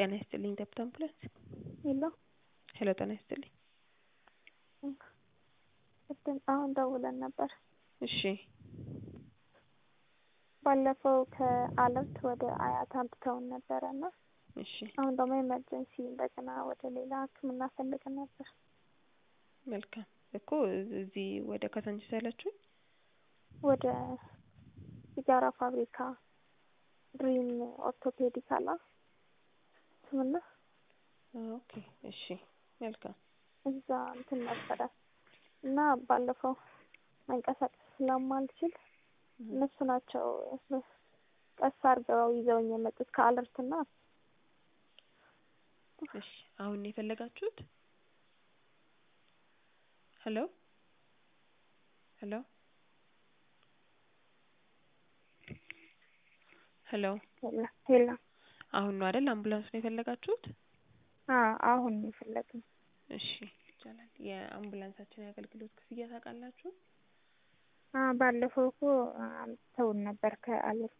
ጤና ይስጥልኝ ደብተ አምቡላንስ ሄሎ ሄሎ ጤና ይስጥልኝ ቅድም አሁን ደውለን ነበር። እሺ ባለፈው ከአለርት ወደ አያት አምጥተውን ነበረ እና እሺ አሁን ደግሞ ኤመርጀንሲ እንደገና ወደ ሌላ ሕክምና ፈልገን ነበር። መልካም እኮ እዚህ ወደ ካዛንቺስ ያላችሁኝ ወደ ሲጋራ ፋብሪካ ድሪም ኦርቶፔዲክ አላ ሕክምና ኦኬ እሺ መልካም እዛ እንትን ነበረ እና ባለፈው መንቀሳቀስ ስለማልችል እነሱ ናቸው ቀስ አድርገው ይዘውኝ የመጡት ከአለርትና እሺ አሁን ነው የፈለጋችሁት? ሄሎ ሄሎ ሄሎ ሄላ ሄላ አሁን ነው አይደል አምቡላንስ ነው የፈለጋችሁት? አዎ አሁን ነው የፈለግነው። እሺ ይቻላል። የአምቡላንሳችን የአገልግሎት ክፍያ ታውቃላችሁ? አ ባለፈው እኮ አምጥተውን ነበር ከአለርት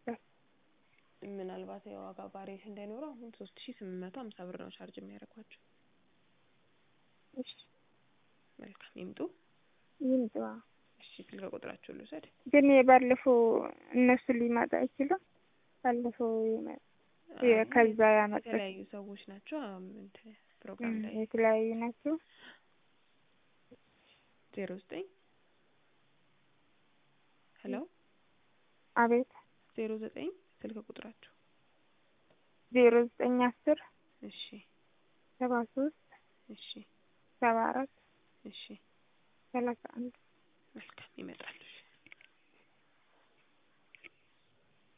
ምናልባት የዋጋ ቫሪዬሽን እንዳይኖረው አሁን ሶስት ሺ ስምንት መቶ ሀምሳ ብር ነው ቻርጅ የሚያደርጓቸው። እሺ መልካም ይምጡ። ይምጡ። እሺ ስልክ ቁጥራችሁን ልውሰድ። ግን የባለፈው እነሱ ሊመጣ አይችልም። ባለፈው የመ- የ- ከዛ ያመጡት የተለያዩ ሰዎች ናቸው። አሁን እንትን ፕሮግራም ላይ የተለያዩ ናቸው። ዜሮ ዘጠኝ ሄሎ አቤት ዜሮ ዘጠኝ ስልክ ቁጥራችሁ ዜሮ ዘጠኝ አስር እሺ ሰባ ሶስት እሺ ሰባ አራት እሺ ሰላሳ አንድ መልካም ይመጣሉ።